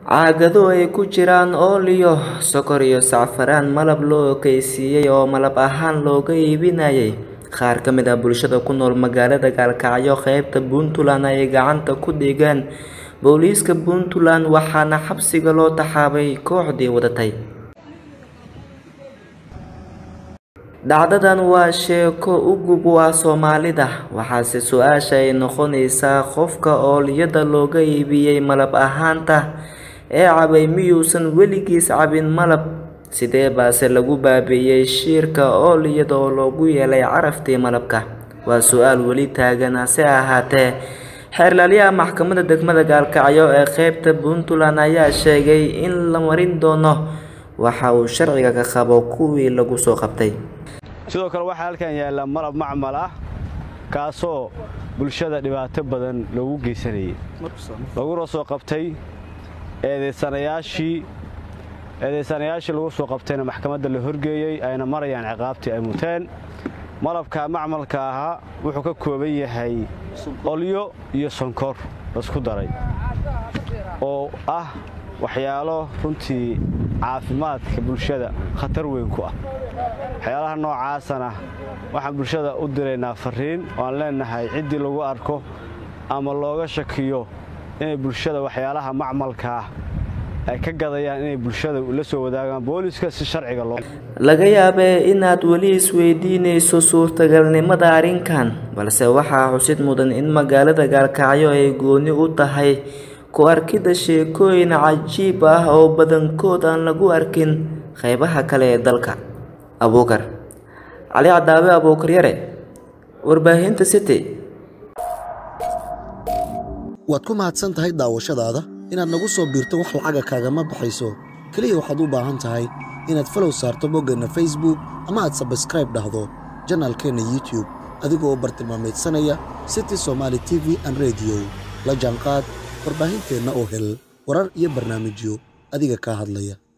caagado ay ku jiraan ooliyo sokor iyo sacfaraan malab loo ekaysiiyey oo malab ahaan looga iibinayay qaar ka mid ah bulshada ku nool magaalada gaalkacyo qeybta puntland ay gacanta ku dhigeen booliiska puntland waxaana xabsiga loo taxaabay kooxdii wadatay dhacdadan waa sheeko u gub waa soomaalida waxaase su-aasha ay noqonaysaa qofka ooliyada looga iibiyey malab ahaanta ee cabay miyuusan weligiis cabin malab sidee baase lagu baabiiyey shiirka ooliyada oo loogu yeelay caraftii malabka waa su-aal weli taagan hase ahaatee xeerlaaliyaha maxkamadda degmada gaalkacyo ee qeybta puntland ayaa sheegay in la marin doono waxa uu sharciga ka qabo kuwii lagu soo qabtay sidoo kale waxaa halkan yaalla malab macmal ah kaasoo bulshada dhibaato badan loogu geysanayay laguna soo qabtay eedaysanayaashii eedaysanayaashii lagu soo qabtayna maxkamadda la horgeeyey ayna marayaan ciqaabtii ay muteen malabka macmalka ahaa wuxuu ka kooban yahay olyo iyo sonkor laisku daray oo ah waxyaalo runtii caafimaadka bulshada khatar weyn ku ah waxyaalaha noocaasana waxaan bulshada u diraynaa fariin oo aan leennahay ciddii lagu arko ama looga shakiyo inay bulshada waxyaalaha macmalka ah ay ka gadayaan inay bulshada la soo wadaagaan booliska si sharciga loo laga yaabee inaad weli isweydiinayso suurtagalnimada arrinkan balse waxaa xusid mudan in magaalada gaalkacyo ay gooni u tahay ku arkidda sheekooyin cajiib ah oo badankood aan lagu arkin qeybaha kale ee dalka abuukar cali cadaabe abuukar yare warbaahinta city waad ku mahadsan tahay daawashadaada inaad nagu soo biirto wax lacaga kaagama baxayso keliya waxaad u baahan tahay inaad falow saarto boggeenna facebook ama aad sabskraib dhahdo janaalkeenna youtube adigoo bartilmaamaydsanaya city somaali t v an rediyo la jaanqaad warbaahinteenna oo hel warar iyo barnaamijyo adiga kaa hadlaya